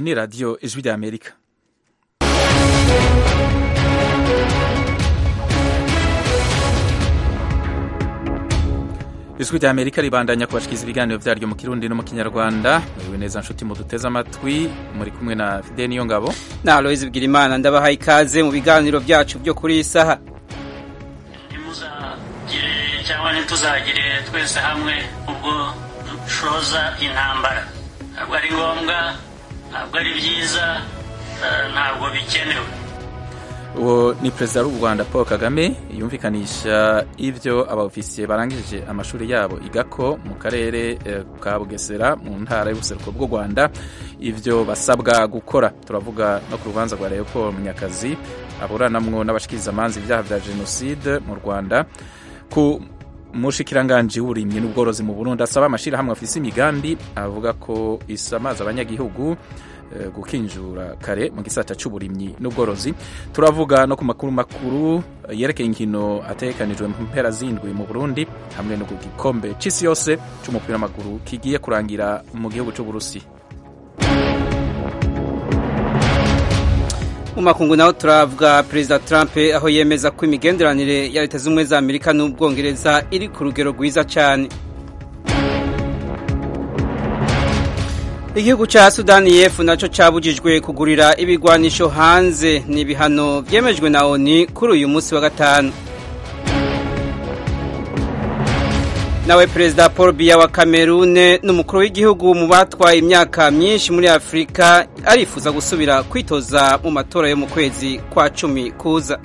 ni radiyo ijwi rya amerika ijwi rya amerika ribandanya kubashikiriza ibiganiro vyaryo mu kirundi no mu kinyarwanda muriwe neza nshuti muduteze amatwi muri kumwe na fide niyo ngabo na aloyizi bwirimana ndabahaye ikaze mu biganiro byacu byo kuri iyi saha ntimuzagire cyangwa ntituzagire twese hamwe ubwo dushoza intambara ntabwo ari ngombwa ntabwo ari byiza ntabwo bikenewe uwo ni perezida w'u rwanda paul kagame yumvikanisha ibyo abaofisiye barangije amashuri yabo igako mu karere ka bugesera mu ntara y'ubuseruko bw'u rwanda ibyo basabwa gukora turavuga no ku rubanza rwa leopold munyakazi aburanamwo n'abashikirizamanza ibyaha bya jenoside mu rwanda ku mushikiranganji w'uburimyi n'ubworozi mu burundi asaba amashyirahamwe afise imigambi avuga ko isamaza abanyagihugu gukinjura kare mu gisata cy'uburimyi n'ubworozi turavuga no ku makuru makuru yerekeye inkino ategekanijwe mu mpera zindwi mu burundi hamwe no ku gikombe c'isi yose c'umupira w'amaguru kigiye kurangira mu gihugu c'uburusi mu makungu naho turavuga perezida trump aho yemeza ko imigenderanire ya leta z'ubumwe za amerika n'ubwongereza iri ku rugero rwiza cyane igihugu cya sudani y'epfo nacyo cyabujijwe kugurira ibigwanisho hanze ni ibihano byemejwe na oni kuri uyu munsi wa gatanu nawe perezida paul biya wa kamerune n'umukuru w'igihugu mu batwaye imyaka myinshi muri afurika arifuza gusubira kwitoza mu matora yo mu kwezi kwa cumi kuza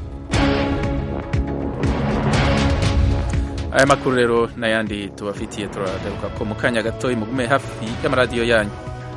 aya makuru rero n'ayandi tubafitiye turagaruka ko mu kanya gato mugume hafi y'amaradiyo yanyu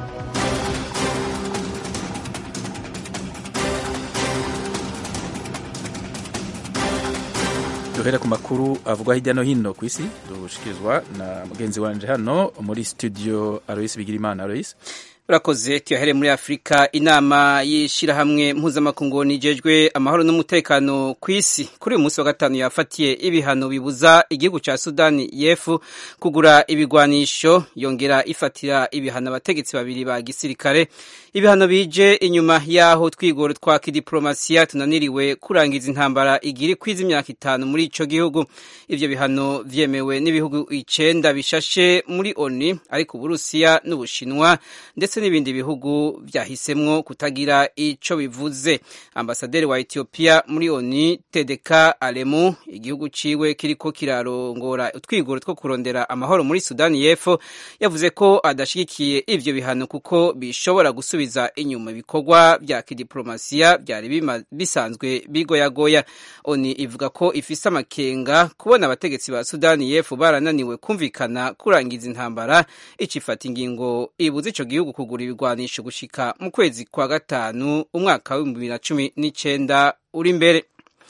duhere ku makuru avugwa hirya no hino ku isi dushikirizwa na mugenzi wanje hano muri studio Alois Bigirimana Alois urakoze tuyahere muri afurika inama y'ishyirahamwe mpuzamakungu nijejwe amahoro n'umutekano ku isi kuri uyu munsi wa gatanu yafatiye ibihano bibuza igihugu cya sudani y'epfo kugura ibigwanisho yongera ifatira ibihano abategetsi babiri ba gisirikare ibihano bije inyuma y'aho twigoro twa kidiplomasiya tunaniriwe kurangiza intambara igiri kwiza imyaka itanu muri ico gihugu ivyo bihano vyemewe n'ibihugu icenda bishashe muri oni ariko uburusiya n'ubushinwa ndetse n'ibindi bihugu byahisemwo kutagira ico bivuze ambasaderi wa Ethiopia muri ONU Tedeka Alemu igihugu ciwe kiriko kirarongora utwigoro two kurondera amahoro muri Sudani y'Epfo yavuze ko adashigikiye ivyo bihano kuko bishobora gusubiza inyuma ibikorwa vya kidiplomasiya byari bisanzwe bigoyagoya ONU ivuga ko ifise amakenga kubona abategetsi ba Sudani y'Epfo barananiwe kumvikana kurangiza intambara icifata ingingo ibuza ico gihugu kugura ibigwanisho gushika mu kwezi kwa gatanu umwaka w'ibihumbi bibiri na cumi n'icenda uri imbere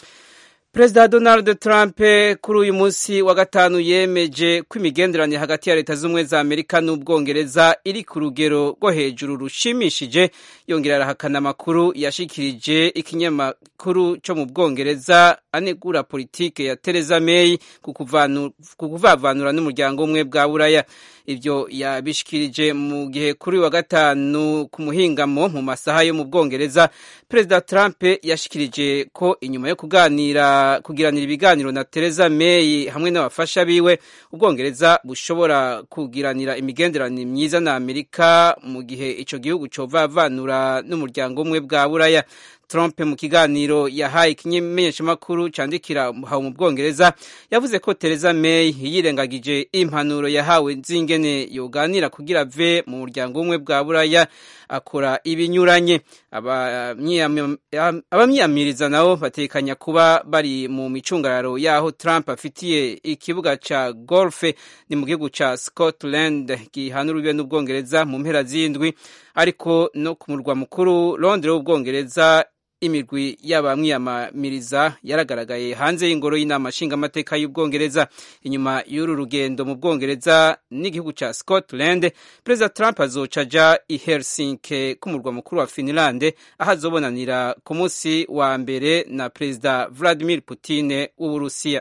perezida donald trump kuri uyu munsi wa gatanu yemeje ko imigenderanire hagati ya leta z'ubumwe za amerika n'ubwongereza iri ku rugero rwo hejuru rushimishije yongera arahakana amakuru yashikirije ikinyamakuru cyo mu bwongereza anegura politike ya Theresa May ku kuvavanura n'umuryango umwe bwa buraya ibyo yabishikirije mu gihe kuri wa gatanu ku muhingamo mu masaha yo mu bwongereza perezida Trump yashikirije ko inyuma yo kuganira kugiranira ibiganiro na Theresa May hamwe n'abafasha biwe ubwongereza bushobora kugiranira imigenderanire myiza na Amerika mu gihe ico gihugu covavanura n'umuryango umwe bwa buraya Trump mu kiganiro yahaye ikimenyeshamakuru candikira hawe mu Bwongereza yavuze ko Theresa May yirengagije impanuro yahawe zingene yoganira kugira ave mu muryango umwe bwa buraya akora ibinyuranye abamyiyamiriza nabo batekanya kuba bari mu micungararo yaho Trump afitiye ikibuga ca golf ni mu gihugu ca Scotland gihana urubibe n'Ubwongereza mu mpera z'indwi ariko no ku murwa mukuru Londres w'Ubwongereza imirwi y'abamwiyamamiriza yaragaragaye hanze y'ingoro y'inama nshingamateka y'ubwongereza inyuma y'uru rugendo mu bwongereza n'igihugu cya scotland perezida trump azoca aja i helsinki k'umurwa mukuru wa finland aho azobonanira ku munsi wa mbere na perezida vladimir putin w'uburusiya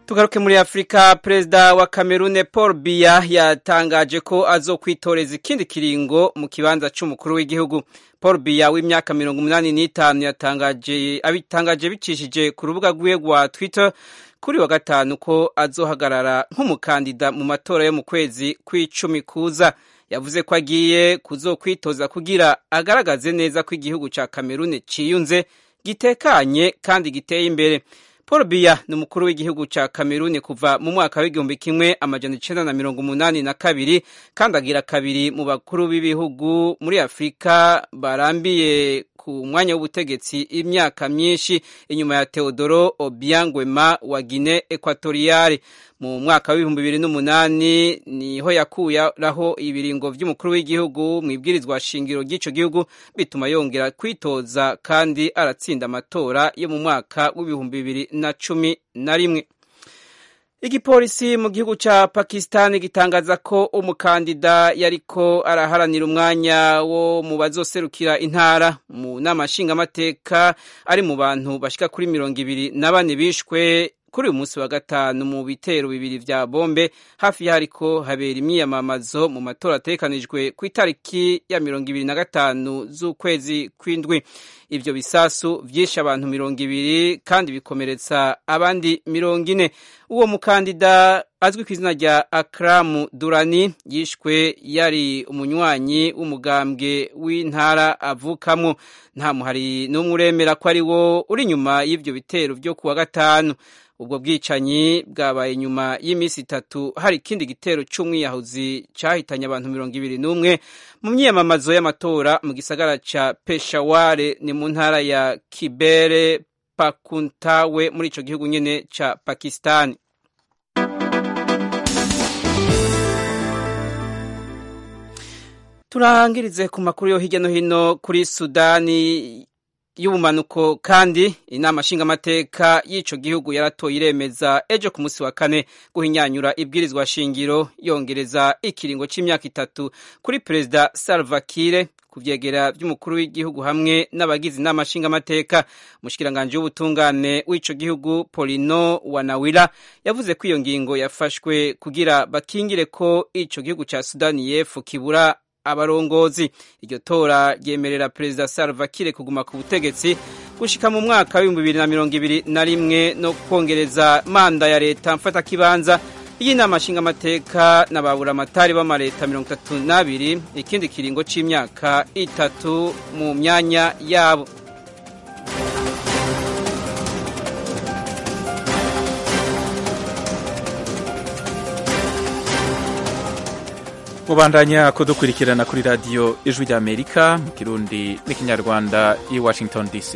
tugaruke muri afurika perezida wa kamerune paul biya yatangaje ko azokwitoreza ikindi kiringo mu kibanza c'umukuru w'igihugu paul biya w'imyaka mirongo umunani n'itanu yatangaje abitangaje bicishije ku rubuga rwiwe rwa twitter kuri wa gatanu ko azohagarara nk'umukandida mu matora yo mu kwezi kw'icumi kuza yavuze ko agiye kuzokwitoza kugira agaragaze neza ko igihugu ca kamerune ciyunze gitekanye kandi giteye imbere paul biya ni umukuru w'igihugu ca kameruni kuva mu mwaka w'igihumbi kimwe amajana icenda na mirongo umunani na kabiri kandi agira kabiri mu bakuru b'ibihugu muri afurika barambiye ku mwanya w'ubutegetsi imyaka myinshi inyuma ya teodoro obiangwema wa guine ekwatoriyale mu mwaka w'ibihumbi bibiri n'umunani niho yakuyaraho ibiringo vy'umukuru w'igihugu mu ibwirizwa shingiro ry'ico gihugu bituma yongera kwitoza kandi aratsinda amatora yo mu mwaka w'ibihumbi bibiri na cumi na rimwe igipolisi mu gihugu ca pakistan gitangaza ko umukandida yariko araharanira umwanya wo mu bazoserukira intara mu nama nshingamateka ari mu bantu bashika kuri mirongo ibiri na bane bishwe kuri uyu munsi wa gatanu mu bitero bibiri vya bombe hafi y'ahariko habera imyiyamamazo mu matora ategekanijwe ku itariki ya mirongo ibiri na gatanu z'ukwezi kw'indwi ivyo bisasu vyishe abantu mirongo ibiri kandi bikomeretsa abandi mirongo ine uwo mukandida azwi ku izina rya akramu durani yishwe yari umunywanyi w'umugambwe w'intara avukamwo nta muhari n'umwe uremera ko ari wo uri inyuma y'ivyo bitero vyo kuwa gatanu ubwo bwicanyi bwabaye nyuma y'iminsi itatu hari ikindi gitero c'umwiyahuzi cahitanye abantu mirongo ibiri n'umwe mu myiyamamazo y'amatora mu gisagara ca peshaware ni mu ntara ya kibere pakuntawe muri ico gihugu nyene ca pakistani turangirize ku makuru yo hirya no hino kuri sudani y'ubumanuko kandi inama nshingamateka y'ico gihugu yaratoye iremeza ejo ku munsi wa kane guhinyanyura ibwirizwa shingiro yongereza ikiringo c'imyaka itatu kuri perezida Salva Kiir ku vyegera vy'umukuru w'igihugu hamwe n'abagize inama nshingamateka umushikiranganje w'ubutungane w'ico gihugu Polino Wanawira yavuze ko iyo ngingo yafashwe kugira bakingire ko ico gihugu ca Sudani y'Epfo kibura abarongozi iryo tora ryemerera perezida Salva Kiir kuguma ku butegetsi gushika mu mwaka w'ibihumbi bibiri na mirongo ibiri na rimwe no kongereza manda ya leta mfata kibanza y'inama nshingamateka na baburamatari b'amaleta mirongo itatu n'abiri ikindi kiringo c'imyaka itatu mu myanya yabo mubandanya kudukurikirana kuri radiyo ijwi ry'amerika mu kirundi n'ikinyarwanda i washington dc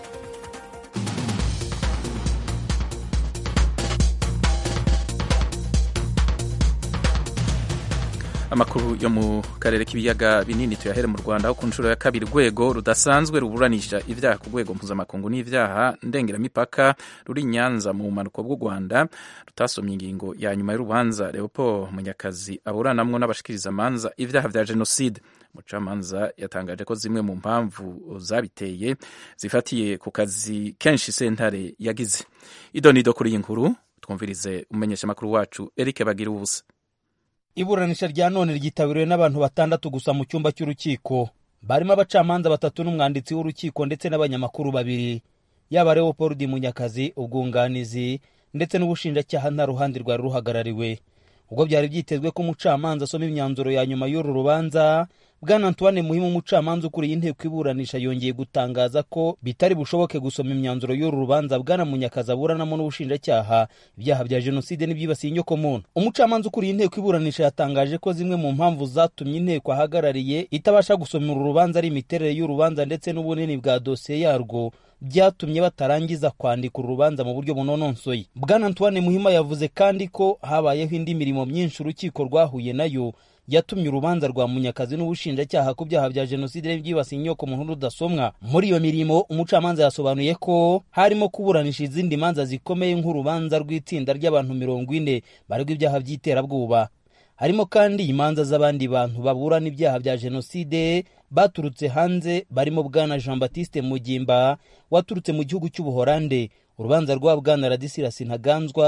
amakuru yo mu karere k'ibiyaga binini tuyahere mu rwanda aho ku nshuro ya kabiri urwego rudasanzwe ruburanisha ibyaha ku rwego mpuzamakungu n'ibyaha ndengeramipaka ruri nyanza mu bumanuko bw'u rwanda rutasomye ingingo ya nyuma y'urubanza leopold munyakazi aburanamwo n'abashikiriza amanza ibyaha vya jenoside umucamanza yatangaje ko zimwe mu mpamvu zabiteye zifatiye ku kazi kenshi sentare yagize idonido kuri iyi nkuru twumvirize umumenyeshamakuru wacu eric bagira ubusa iburanisha rya none ryitabiriwe n'abantu batandatu gusa mu cyumba cy'urukiko barimo abacamanza batatu n'umwanditsi w'urukiko ndetse n'abanyamakuru babiri yaba leopold munyakazi ubwunganizi ndetse n'ubushinjacyaha nta ruhande rwari ruhagarariwe ubwo byari byitezwe ko umucamanza asoma imyanzuro ya nyuma y'uru rubanza bwana antoine muhimu umucamanza ukuriye inteko iburanisha yongeye gutangaza ko bitari bushoboke gusoma imyanzuro y'uru rubanza bwana munyakazi aburanamo n'ubushinjacyaha ibyaha bya jenoside n'ibyibasiye inyokomuntu umucamanza ukuriye inteko iburanisha yatangaje ko zimwe mu mpamvu zatumye inteko ahagarariye itabasha gusoma uru rubanza ari imiterere y'urubanza ndetse n'ubunini bwa dosiye yarwo byatumye batarangiza kwandika uru rubanza mu buryo bunononsoye bwana antoine muhima yavuze kandi ko habayeho indi mirimo myinshi urukiko rwahuye nayo yatumye urubanza rwa munyakazi n'ubushinjacyaha ku byaha bya jenoside n'ibyibasiye inyoko muntu rudasomwa muri iyo mirimo umucamanza yasobanuye ko harimo kuburanisha izindi manza zikomeye nk'urubanza rw'itsinda ry'abantu mirongo ine baregwa ibyaha by'iterabwoba harimo kandi imanza z'abandi bantu baburana ibyaha bya jenoside baturutse hanze barimo bwana jean baptiste mugimba waturutse mu gihugu cy'ubuhorande urubanza rwa bwana radisirasi ntaganzwa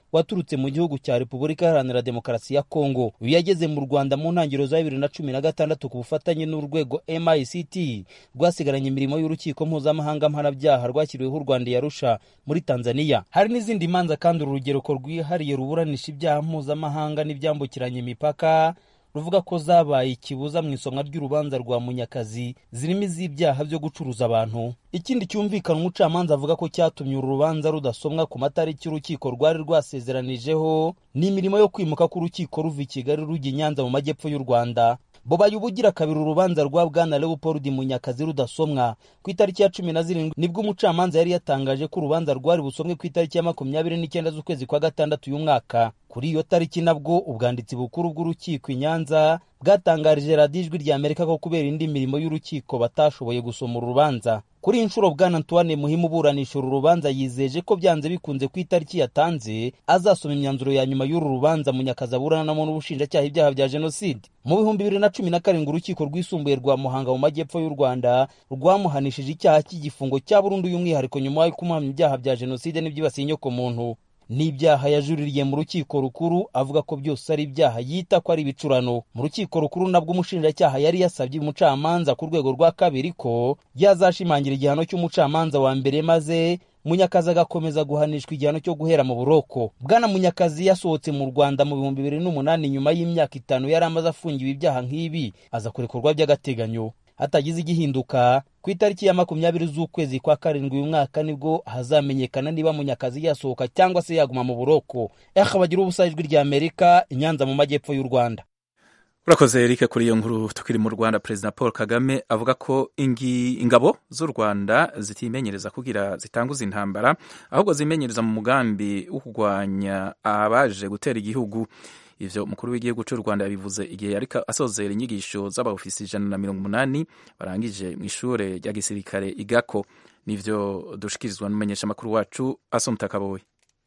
waturutse mu gihugu cya repubulika iharanira demokarasi ya kongo uyu yageze mu rwanda mu ntangiriro za bibiri na cumi na gatandatu ku bufatanye n'urwego mict rwasigaranye imirimo y'urukiko mpuzamahanga mpanabyaha rwashyiriweho u rwanda yarusha muri tanzania hari n'izindi manza kandi uru rugereko rwihariye ruburanisha ibyaha mpuzamahanga n'ibyambukiranya imipaka ruvuga ko zabaye ikibuza mu isomwa ry'urubanza rwa munyakazi zirimo iz'ibyaha byo gucuruza abantu ikindi cyumvikana umucamanza avuga ko cyatumye uru rubanza rudasomwa ku matariki urukiko rwari rwasezeranijeho ni imirimo yo kwimuka k'urukiko ruva i kigali rujya i nyanza mu majyepfo y'u rwanda bobaye ubugira kabiri urubanza rwa bwana leopold munyakazi rudasomwa ku itariki ya cumi na zirindwi nibwo umucamanza yari yatangaje ko urubanza rwari busomwe ku itariki ya makumyabiri n'icyenda z'ukwezi kwa gatandatu y'umwaka kuri iyo tariki nabwo ubwanditsi bukuru bw'urukiko i nyanza bwatangarije radiyo ijwi rya amerika ko kubera indi mirimo y'urukiko batashoboye gusoma uru rubanza kuri iyi nshuro bwana antoine muhimu uburanisha uru rubanza yizeje ko byanze bikunze ku itariki yatanze azasoma imyanzuro ya nyuma y'uru rubanza munyakazi aburanamo n'ubushinjacyaha ibyaha bya jenoside mu bihumbi bibiri na cumi na karindwi urukiko rwisumbuye rwa muhanga mu majyepfo y'u rwanda rwamuhanishije icyaha cy'igifungo cya burundu y'umwihariko nyuma yo kumuhamya ibyaha bya jenoside n'ibyibasiye inyokomuntu n'ibyaha yajuririye mu rukiko rukuru avuga ko byose ari ibyaha yita ko ari ibicurano mu rukiko rukuru nabwo umushinjacyaha yari yasabye umucamanza ku rwego rwa kabiri ko yazashimangira igihano cy'umucamanza wa mbere maze munyakazi agakomeza guhanishwa igihano cyo guhera mu buroko bwana munyakazi yasohotse mu rwanda mu bihumbi bibiri n'umunani nyuma y'imyaka itanu yari amaze afungiwe ibyaha nk'ibi aza kurekurwa by'agateganyo hatagize igihinduka ku itariki ya makumyabiri z'ukwezi kwa karindwi uyu mwaka nibwo hazamenyekana niba munyakazi yasohoka cyangwa se yaguma mu buroko eha bagira ubusa ijwi rya amerika inyanza mu majyepfo y'u rwanda urakoze erike kuri iyo nkuru tukiri mu rwanda perezida paul kagame avuga ko ingabo z'u rwanda zitimenyereza kugira zitanguza intambara ahubwo zimenyereza mu mugambi wo kurwanya abaje gutera igihugu ivyo umukuru w'igihugu cy'u rwanda yabivuze igihe yariko asozera inyigisho z'abaofisi ijana na mirongo umunani barangije mu ishure rya gisirikare igako nivyo dushikirizwa n'umumenyeshamakuru wacu asomta kaboyi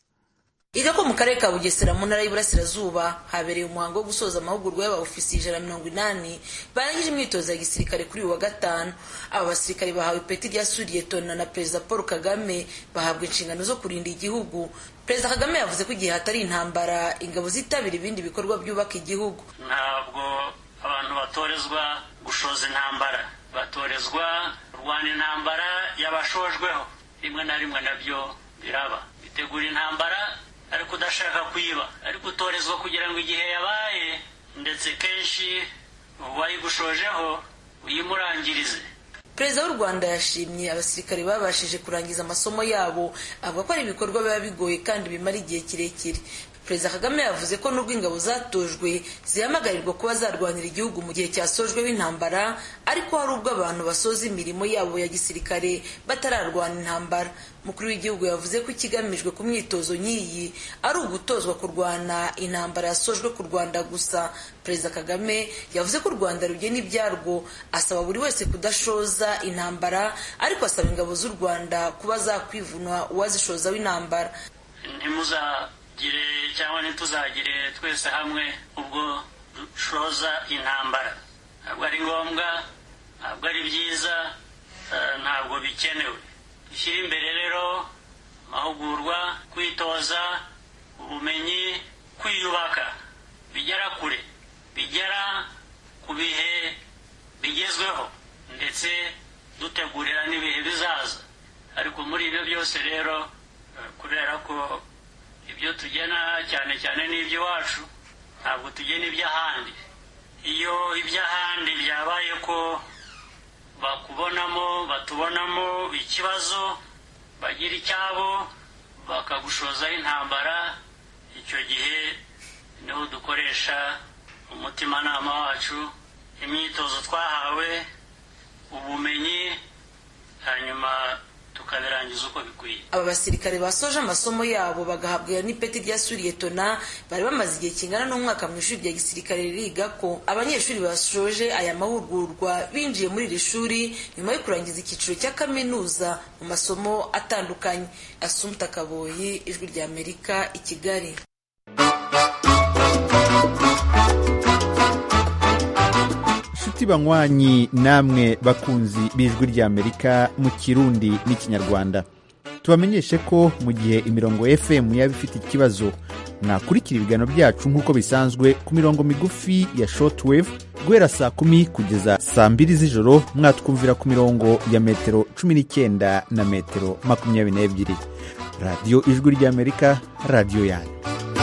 Iga ko mu karere ka Bugesera mu ntara y'Iburasirazuba habereye umuhango wo gusoza amahugurwa y'abaofisi ijana na mirongo inani barangije imyitozo ya gisirikare kuri uyu wa gatanu aba basirikare bahawe ipeti rya suriyetona na perezida paul kagame bahabwa inshingano zo kurinda igihugu perezida kagame yavuze ko igihe hatari intambara ingabo zitabira ibindi bikorwa byubaka igihugu ntabwo abantu batorezwa gushoza intambara batorezwa kurwana intambara y'abashojweho rimwe na rimwe nabyo biraba bitegura intambara ariko udashaka kuyiba ariko utorezwa kugira ngo igihe yabaye ndetse kenshi uwayigushojeho uyimurangirize perezida w'u rwanda yashimye abasirikare babashije kurangiza amasomo yabo avuga ko ari ibikorwa biba bigoye kandi bimara igihe kirekire perezida kagame yavuze ko nubwo ingabo zatojwe zihamagarirwa kuba zarwanira igihugu mu gihe cyasojweho intambara ariko hari ubwo abantu basoza imirimo yabo ya gisirikare batararwana intambara umukuru w'igihugu yavuze ko ikigamijwe ku myitozo nk'iyi ari ugutozwa kurwana intambara yasojwe ku rwanda gusa perezida kagame yavuze ko u rwanda rugena ibyarwo asaba buri wese kudashoza intambara ariko asaba ingabo z'u rwanda kuba zakwivuna uwazishozaho intambara ntimuzagire cyangwa ntituzagire twese hamwe ubwo dushoza intambara ntabwo ari ngombwa ntabwo ari byiza ntabwo bikenewe dushyire imbere rero amahugurwa kwitoza ubumenyi kwiyubaka bigera kure bigera ku bihe bigezweho ndetse dutegurira n'ibihe bizaza ariko muri ibyo byose rero kubera ko ibyo tugena cyane cyane n'iby'iwacu ntabwo tugena iby'ahandi iyo iby'ahandi byabaye ko bakubonamo batubonamo ikibazo bagira icyabo bakagushozaho intambara icyo gihe niho dukoresha umutimanama wacu imyitozo twahawe ubumenyi hanyuma tukabirangiza uko bikwiye aba basirikare basoje amasomo yabo bagahabwa n'ipeti rya suriyetona bari bamaze igihe kingana n'umwaka mu ishuri rya gisirikare riga ko abanyeshuri basoje aya mahugurwa binjiye muri iri shuri nyuma yo kurangiza icyiciro cya kaminuza mu masomo atandukanye asumta kaboyi ijwi rya amerika i kigali inshuti banywanyi namwe bakunzi b'ijwi ry'amerika mu kirundi n'ikinyarwanda tubamenyeshe ko mu gihe imirongo fm yaba ifite ikibazo mwakurikira ibiganiro byacu nk'uko bisanzwe ku mirongo migufi ya shortwave guhera saa kumi kugeza saa mbiri z'ijoro mwatwumvira ku mirongo ya metero cumi n'icyenda na metero makumyabiri n'ebyiri radiyo ijwi ry'amerika radiyo yanyu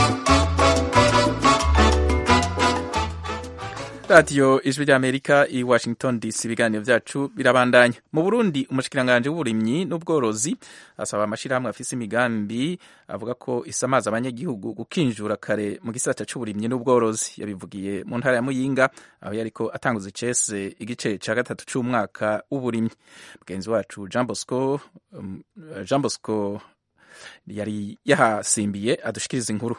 radiyo ijwi ry'amerika i washington dc ibiganiro byacu birabandanya mu burundi umushikiranganji w'uburimyi n'ubworozi asaba amashyirahamwe afise imigambi avuga ko isamaza abanyagihugu gukinjura kare mu gisata c'uburimyi n'ubworozi yabivugiye mu ntara ya muyinga aho yariko atanguza icese igice ca gatatu c'umwaka w'uburimyi mugenzi wacu jean bosco um, jean bosco yari yahasimbiye adushikiriza inkuru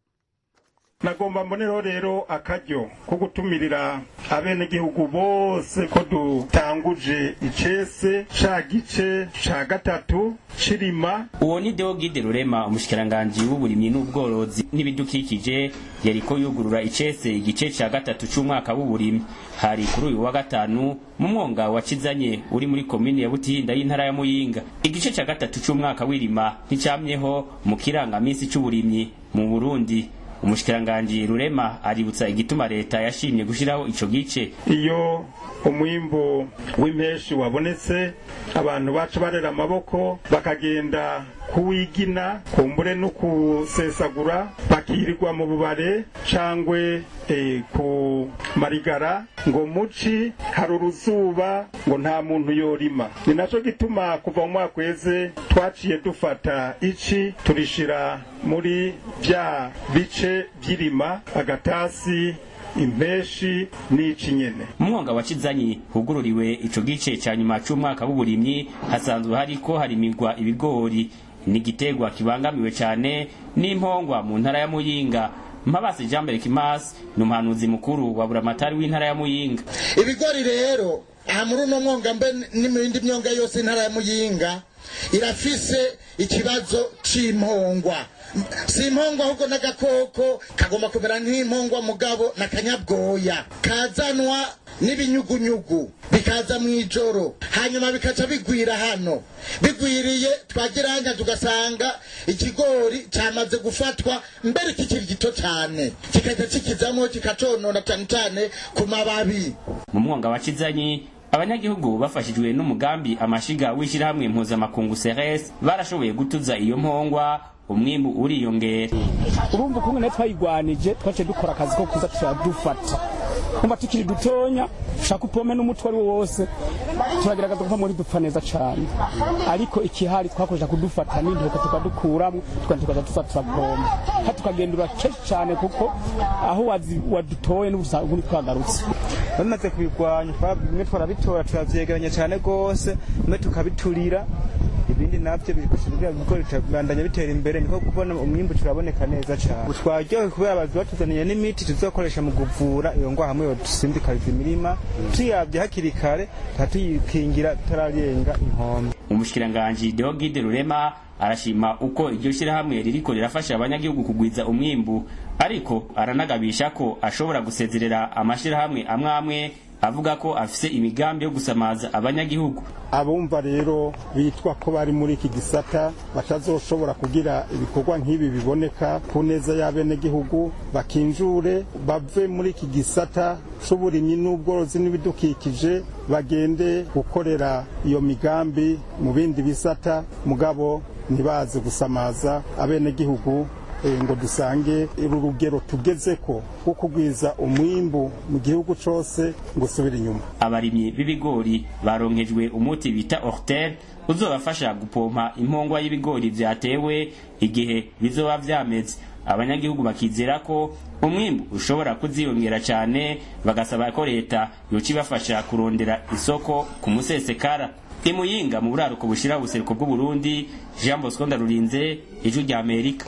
nagomba mbonereho rero akaryo ko gutumirira abenegihugu bose ko dutanguje icese ca gice ca gatatu cirima uwo ni deogide rurema umushikiranganji w'uburimyi n'ubworozi n'ibidukikije yariko yugurura icese igice ca gatatu c'umwaka w'uburimyi hari kuri uyu wa gatanu mu mwonga wa kizanye uri muri komini ya butihinda y'intara ya muyinga igice ca gatatu c'umwaka w'irima nticamyeho mu kirangamisi c'uburimyi mu burundi umushikiranganji rurema aributsa igituma leta yashimye gushiraho ico gice iyo umwimbu w'impeshi wabonetse abantu baca barera amaboko bakagenda kuwigina kumbure no kusesagura bakirirwa mu bubare cangwe e, ku marigara ngo muci hari uruzuba ngo nta muntu yorima ni naco gituma kuva mu mwaka weze twaciye dufata ici turishira muri vya bice vy'irima agatasi impeshi n'ici nyene umwonga wa kizanyi hugururiwe ico gice ca nyuma c'umwaka w'uburimyi hasanzwe hariko harimirwa ibigori n'igitegwa kibangamiwe cane n'impongwa mu ntara ya muyinga mpabasi jean mbere kimasi ni umuhanuzi mukuru wa buramatari w'intara ya muyinga ibigori rero aha muri uno mwonga mbe n'imindi myonga yose intara ya muyinga irafise ikibazo c'impongwa si impongwa ahubwo n'agakoko kagomba kumera nk'impongwa mugabo na kanyabwoya kazanwa n'ibinyugunyugu bikaza mu ijoro hanyuma bikaca bigwira hano bigwiriye twagiranga tugasanga ikigori cyamaze gufatwa mbere kikiri gito cyane kikajya kikizamo kikaconona cyane cyane ku mababi mu mwonga wa kizanyi abanyagihugu bafashijwe n'umugambi amashiga w'ishyirahamwe mpuzamakungu seres barashoboye gutuza iyo mpongwa umwimbu uriyongera urumva ukuntu nayo twayigwanije twaciye dukora akazi ko kuza turadufata kumva tukiri dutonya ushaka upome n'umutwe ari wo wose turagerageza kuva muri dupfa neza cyane ariko ikihari twakoresha kudufata n'intoke tukadukuramo tukandi tukaza tuza turapomba ha tukagendura kenshi cyane kuko aho wadutoye n'ubusanzwe ntitwagarutse bamaze kubigwanya bimwe twarabitora turavyegeranya cyane rwose bimwe tukabiturira ibindi navyo bikugira ibigori bibandanya bitera imbere niko kubona umwimbu turaboneka neza cyane twaryohe kubera abazi batuzaniye n'imiti tuzokoresha mu kuvura iyo ngwa hamwe dusindikariza imirima tuyavye hakiri kare tuyikingira tutararenga inkombe umushikiranganji Deogide Rurema arashima uko iryo shyirahamwe ririko rirafasha abanyagihugu kugwiza umwimbu ariko aranagabisha ko ashobora gusezerera amashirahamwe amwe amwe avuga ko afise imigambi yo gusamaza abanyagihugu abumva rero bitwa ko bari muri iki gisata batazoshobora kugira ibikorwa nk'ibi biboneka ku neza y'abenegihugu bakinjure bave muri iki gisata c'uburimyi n'ubworozi n'ibidukikije bagende gukorera iyo migambi mu bindi bisata mugabo ntibaze gusamaza abenegihugu ngo dusange uru rugero tugeze ko rwo kugwiza umwimbu mu gihugu cyose ngo usubire inyuma abarimyi b'ibigori baronkejwe umuti bita ortel uzobafasha gupompa impongwa y'ibigori vyatewe igihe bizoba vyameze abanyagihugu bakizera ko umwimbu ushobora kuziyongera cyane bagasaba ko leta yoca ibafasha kurondera isoko ku musesekara imuyinga mu buraruko bushira ubuseruko bw'uburundi jean bosco ndarurinze ijwi rya amerika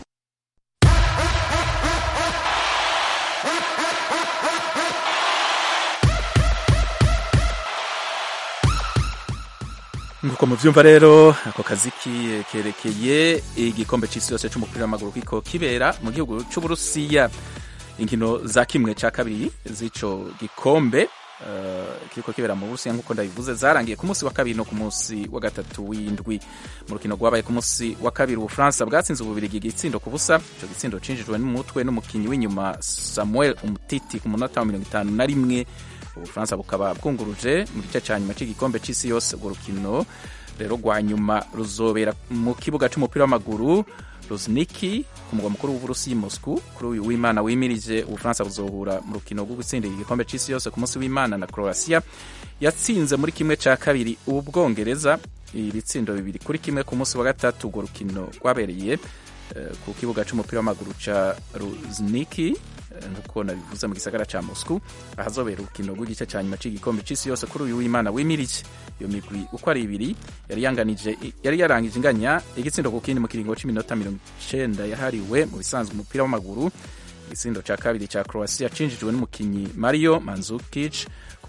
nk'uko muvyumva rero ako kazi kerekeye igikombe c'isi yose c'umupira w'amaguru kiko kibera mu gihugu c'uburusiya inkino za kimwe ca kabiri z'ico gikombe uh, kiriko kibera mu Burusiya nk'uko ndabivuze zarangiye ku munsi wa kabiri no ku munsi wa gatatu w'indwi mu rukino rwabaye ku munsi wa kabiri ubufaransa bwatsinze ububirigi igitsindo ku busa ico gitsindo cinjijwe n'umutwe n'umukinyi w'inyuma samuel umutiti ku munota wa mirongo itanu na rimwe ubufaransa bukaba bwunguruje mu gice ca nyuma c'igikombe c'isi yose urwo rukino rero rwa nyuma ruzobera mu kibuga c'umupira w'amaguru Luzniki ku mugwa mukuru w'Uburusiya Moscow kuri uyu w'Imana wimirije Ubufaransa buzohura mu rukino rwo gutsindira igikombe c'isi yose ku munsi w'Imana na Croatia yatsinze muri kimwe ca kabiri Ubwongereza ibitsindo bibiri kuri kimwe ku munsi wa gatatu urwo rukino rwabereye uh, ku kibuga c'umupira w'amaguru ca Luzniki nkuko nabivuze mu gisagara ca Moscow ahazobera urukino rw'igice ca nyuma c'igikombe c'isi yose kuri uyu w'Imana wimirije iyo migwi uko ari ibiri yari yanganije yari yarangije inganya igitsindo ku kindi mu kiringo c'iminota mirongo icenda yahariwe mu bisanzwe umupira w'amaguru igitsindo ca kabiri ca Croatia cinjijwe n'umukinyi Mario Mandzukic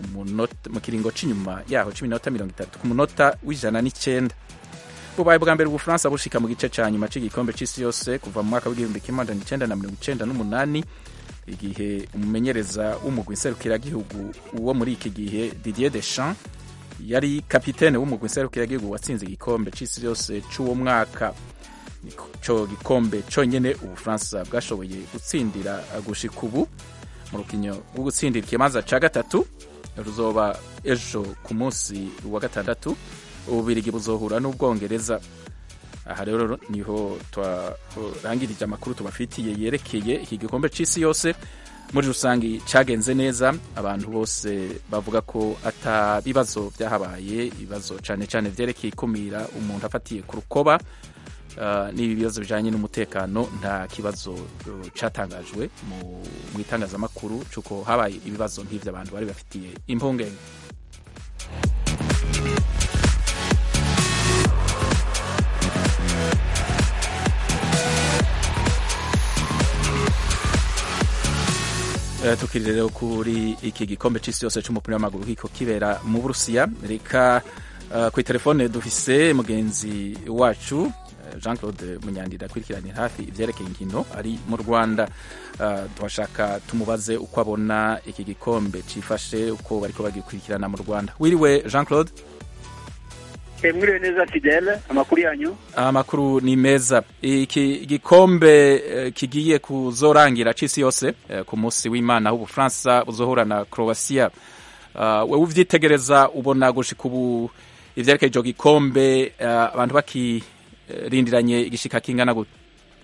mu kiringo c'inyuma yaho c'iminota mirongo itatu ku munota w'ijana n'icenda bubaye bwa mbere ubufaransa bushika mu gice ca nyuma c'igikombe c'isi yose kuva mu mwaka w'igihumbi kimwe amajana icenda na mirongo icenda n'umunani igihe umumenyereza w'umugwi nserukiragihugu wo muri iki gihe Didier Deschamps yari kapitene w'umugwi nserukiragihugu watsinze igikombe c'isi yose c'uwo mwaka nico gikombe conyene ubufaransa bwashoboye gutsindira gushika ubu mu rukino rwo gutsindira ikibanza ca gatatu ruzoba ejo ku munsi wa gatandatu ububirigi buzohura n'ubwongereza aha rero niho twarangirije amakuru tubafitiye yerekeye iki gikombe c'isi yose muri rusange cagenze neza abantu bose bavuga ko ata bibazo byahabaye ibibazo cane cane vyerekeye ikumira umuntu afatiye ku rukoba uh, n'ibi bibazo bijanye n'umutekano nta kibazo uh, catangajwe mu itangazamakuru c'uko habaye ibibazo nk'ivyo abantu bari bafitiye impungenge tukiri rero kuri iki gikombe c'isi yose c'umupira w'amaguru kiko kibera mu burusiya reka uh, kuri telefone dufise mugenzi wacu jean claude munyandira akurikiranye hafi ivyerekeye inkino ari mu rwanda uh, tuhashaka tumubaze uko abona iki gikombe cifashe uko bariko bagikurikirana mu rwanda wiriwe jean claude mwiriwe neza fidele amakuru yanyu amakuru ni meza iki gikombe kigiye kuzorangira c'isi yose ku munsi w'imana aho ubufaransa buzohura na croatia wewe uvyitegereza ubona gushika ubu ivyerekeye ico gikombe abantu bakirindiranye igishika kingana gute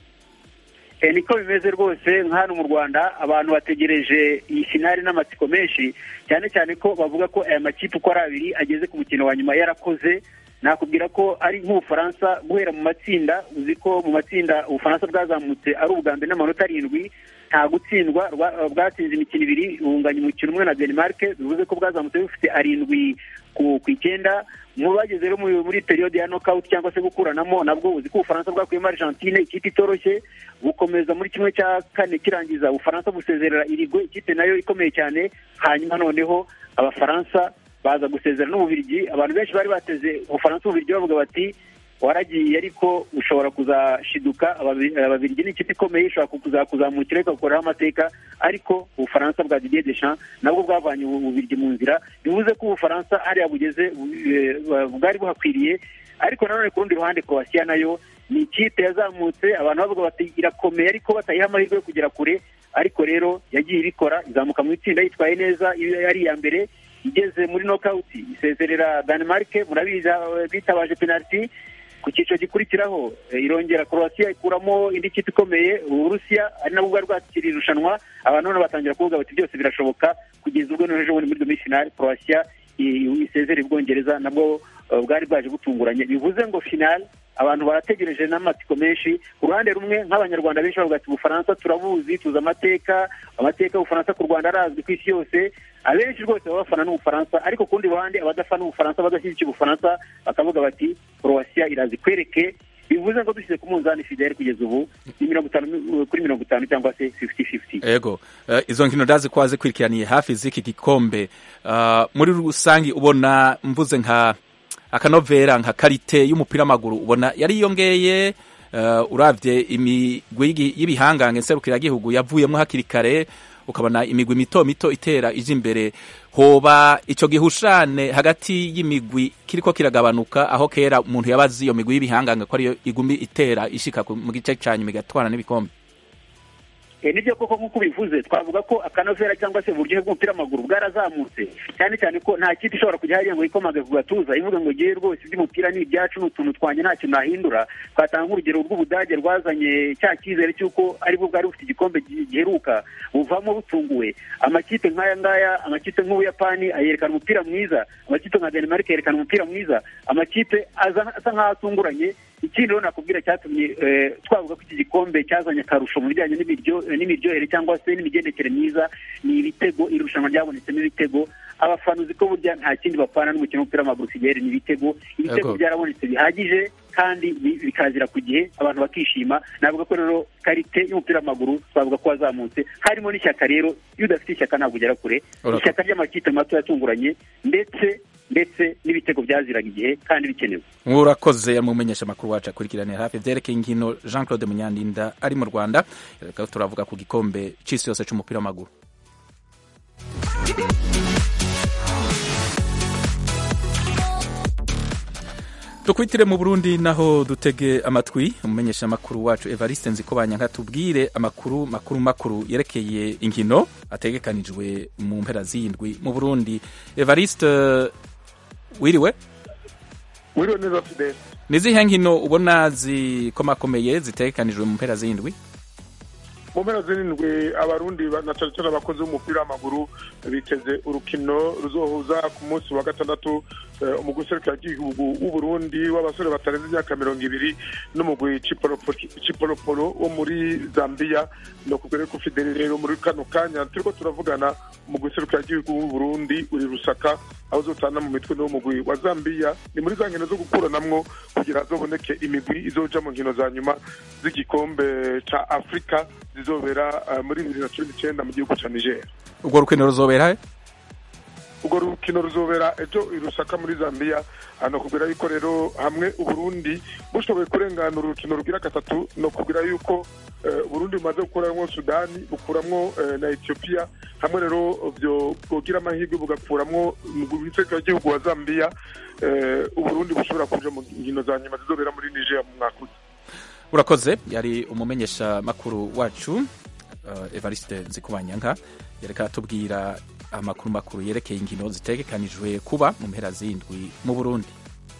niko bimeze rwose nk'hano mu rwanda abantu bategereje iyi finari n'amatsiko menshi cyane cyane ko bavuga ko aya makipe uko ari abiri ageze ku mukino wa nyuma yarakoze nakubwira ko ari nk'ubufaransa guhera mu matsinda uzi ko mu matsinda ubufaransa bwazamutse ari ubwa mbere n'amanota arindwi nta gutsindwa bwatsinze imikino ibiri bunganya umukino umwe na denmark bivuze ko bwazamutse bufite arindwi ku icyenda mu bageze rero muri periyode ya knockout cyangwa se gukuranamo nabwo uzi ko ubufaransa bwakuyemo argentine ikipe itoroshye bukomeza muri kimwe cya kane kirangiza ubufaransa busezerera irigwe ikipe nayo ikomeye cyane hanyuma noneho abafaransa baza gusezera n'ububirigi abantu benshi bari bateze ubufaransa ububirigi bavuga bati waragiye ariko ushobora kuzashiduka ababirigi ni ikipe ikomeye ishobora kuzamukira ikagukoraho amateka ariko ubufaransa bwa Didier Deschamps nabwo bwavanye ububirigi mu nzira bivuze ko ubufaransa hariya bugeze bwari buhakwiriye ariko nanone ku rundi ruhande Croatia nayo ni ikipe yazamutse abantu bavuga bati irakomeye ariko batayiha amahirwe yo kugera kure ariko rero yagiye ibikora izamuka mu itsinda yitwaye neza yari iya mbere igeze muri knockout isezerera Denmark murabizi bitabaje penalty ku cyiciro gikurikiraho irongera Croatia ikuramo indi kipe ikomeye Uburusiya ari nabwo bwari bwakiriye irushanwa abantu none batangira kuvuga bati byose birashoboka kugeza ubwo noneho bundi muri demi finale Croatia isezera Ubwongereza nabwo bwari bwaje butunguranye bivuze ngo finale abantu barategereje n'amatsiko menshi ku ruhande rumwe nk'abanyarwanda benshi bavuga ati ubufaransa turabuzi tuzi amateka amateka y'ubufaransa ku rwanda arazwi ku isi yose abenshi rwose baba bafana n'ubufaransa ariko ku rundi ruhande abadafana ubufaransa badashyigikiye ubufaransa bakavuga bati croatia irazi kwereke bivuze ngo dushyize ku munzani fidele kugeza ubu ni mirongo itanu kuri mirongo itanu cyangwa se fifty fifty ego uh, izo nkino ndazi ko wazikurikiraniye hafi z'iki gikombe uh, muri rusange ubona mvuze nka akanovera nka karite y'umupira w'amaguru ubona yariyongeye uh, uravye imigwi y'ibihangange nserukiragihugu yavuyemo hakiri kare ukabona imigwi mito mito itera ije imbere hoba ico gihushane hagati y'imigwi kiriko kiragabanuka aho kera umuntu yabazi iyo migwi y'ibihanganga ko ariyo igumi itera ishika ku- mu gice ca nyuma igatwara n'ibikombe Eh, nibyo koko nk'uko ubivuze twavuga ko akanovera cyangwa se uburyohe bw'umupira w'amaguru bwarazamutse cyane cyane ko nta kipe ishobora kujya hariya ngo yikomage ku gatuza ivuga ngo ngewe rwose iby'umupira ni ibyacu ni utuntu twanjye nta kintu nahindura twatanga nk'urugero rw'ubudage rwazanye cya cyizere cy'uko aribwo bwari bufite igikombe gi- giheruka buvamo butunguwe amakipe nk'aya ngaya amakipe nk'ubuyapani yerekana umupira mwiza amakipe nka denmark yerekana umupira mwiza amakipe aza asa nk'aho atunguranye ikindi rero nakubwira cyatumye eh, twavuga ko iki gikombe cyazanye akarusho mu bijyanye n'ibiryo- eh, n'imiryohere cyangwa se n'imigendekere myiza ni ibitego irushanwa ryabonetsemo ibitego abafana uzi ko burya nta kindi bapfana n'umukino w'umupira w'amaguru usigaye ni ibitego ibitego Yego. byarabonetse bihagije kandi bi- bikazira ku gihe abantu bakishima navuga ko rero karite y'umupira w'amaguru twavuga ko wazamutse harimo n'ishyaka rero iyo udafite ishyaka ntabwo ugera kure Urakoze. ishyaka ry'amakipe mato yatunguranye ndetse ndetse n'ibitego byaziraga igihe kandi bikenewe urakoze yamumenyesha amakuru wacu akurikiranira hafi vyerekeye inkino jean claude munyandinda ari mu rwanda reka turavuga ku gikombe c'isi yose c'umupira w'amaguru dukwitire mu burundi naho dutege amatwi umumenyesha amakuru wacu evariste nzikobanya nkatubwire amakuru makuru makuru yerekeye inkino ategekanijwe mu mpera z'indwi mu burundi evariste wiriwe wiriwe neza fidele ni izihe nkino ubona zikomakomeye zitegekanijwe mu mpera z'indwi mu mpera zirindwi abarundi ba- na cyane cyane abakozi b'umupira w'amaguru biteze urukino ruzohuza ku munsi wa gatandatu eh, umugwi userukiragihugu w'uburundi w'abasore batarenze imyaka mirongo ibiri n'umugwi Chipolopo- chipolopolo wo muri zambia ni ukubwira ko fideli rero muri kano kanya turiko turavugana umugwi userukiragihugu w'uburundi uri rusaka aho uzotana mu mitwe n'uwo mugwi wa zambia ni muri za nkino zo gukuranamwo kugira hazoboneke imigwi izoja mu nkino za nyuma z'igikombe ca afurika zizobera eh, muri bibiri na cumi n'icenda mu gihugu ca niger urwo rukino ruzobera he urwo rukino ruzobera ejo i rusaka muri zambia hano kubwira yuko rero hamwe uburundi bushoboye kurengana urukino rugira gatatu no kubwira yuko eh, uburundi bumaze gukuramwo sudani bukuramwo eh, na ethiopia hamwe rero byo bwogira amahirwe bugakuramwo igihugu wa zambia eh, uburundi bushobora kuja mu nkino za nyuma zizobera muri niger mu mwaka uza urakoze yari umumenyesha makuru wacu uh, evariste nzikubanyanka yereka atubwira amakuru makuru yerekeye inkino zitegekanijwe kuba mu mpera z'indwi mu burundi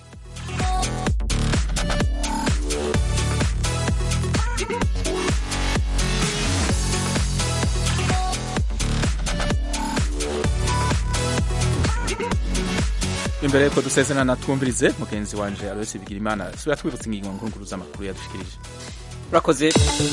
imbere yuko dusezerana twumvirize mugenzi wanje aloysi bigirimana sura twibutsa ingingo nkuru z'amakuru yadushikirije urakoze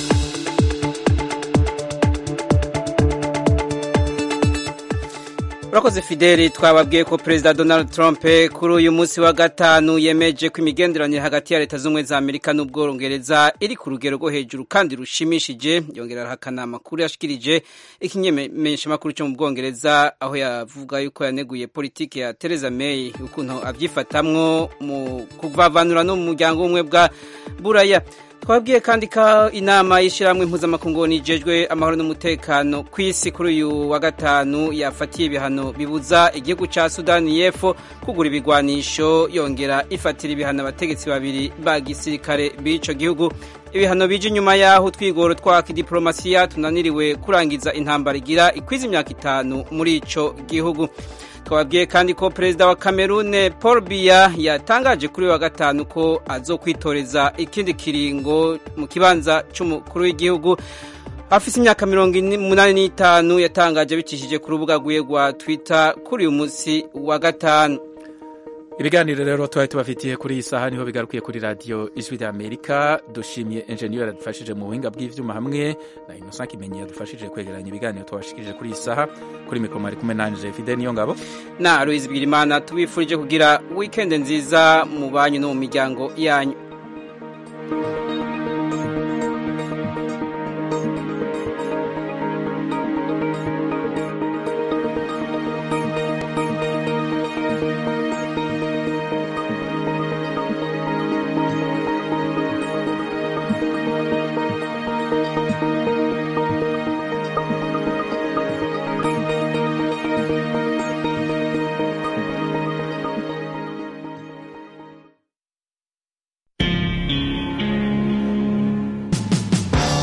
urakoze fideli twababwiye ko perezida donald trump kuri uyu munsi wa gatanu yemeje ko imigenderanire hagati ya leta z'ubumwe za amerika n'ubwongereza iri ku rugero rwo hejuru kandi rushimishije yongera arahakana amakuru yashikirije ikimenyeshamakuru cyo mu bwongereza aho yavuga yuko yaneguye politiki ya theresa may ukuntu abyifatamwo mu kuvavanura no mu muryango w'ubumwe bwa buraya twabwiye kandi ko inama y'ishyirahamwe mpuzamakungu nijejwe amahoro n'umutekano ku isi kuri uyu wa gatanu yafatiye ibihano bibuza igihugu cya sudani y'epfo kugura ibigwanisho yongera ifatira ibihano abategetsi babiri ba gisirikare b'icyo gihugu ibihano bije inyuma y'aho utwigoro twa kidiporomasiya tunaniriwe kurangiza intambara igira ikwiza imyaka itanu muri icyo gihugu twababwiye kandi ko perezida wa kamerune paul biya yatangaje kuri wa gatanu ko azokwitoreza ikindi kiringo mu kibanza cy'umukuru w'igihugu afise imyaka mirongo umunani n'itanu yatangaje abicishije ku rubuga rwiwe rwa twitter kuri uyu munsi wa gatanu ibiganiro rero twari tubafitiye kuri iyi saha niho bigarukiye kuri radiyo ijwi rya amerika dushimiye enjeniyeri yadufashije mu buhinga bw'ivyuma hamwe na innocent kimenyi yadufashije kwegeranya ibiganiro twabashikirije kuri iyi saha kuri mikoro mwari kumwe nanje fide niyo ngabo na aloyizi bwirimana tubifurije kugira wikendi nziza mu banyu no mu miryango yanyu